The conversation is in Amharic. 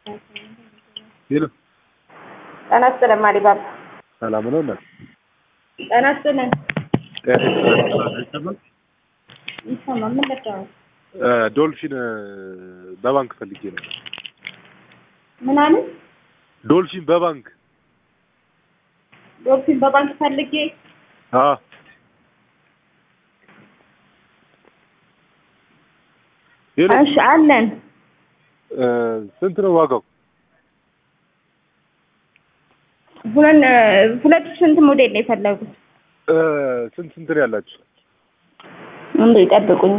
ሄሎ ጤና ይስጥልን ማዲባባ። ሰላም ነው እናት? ጤና ይስጥልን። ጤና ይስጥልን። ይሰማል። ምን ልትሆን? እ ዶልፊን እ በባንክ ፈልጌ ነው። ምን አለ? ዶልፊን በባንክ ዶልፊን በባንክ ፈልጌ አ ሄሎ እሺ አለን። እ ስንት ነው ዋጋው? ሁለት ሁለት ስንት ሞዴል ነው የፈለጉት? እ ስንት ስንት ነው ያላችሁ? እንዴ ጠብቁኝ።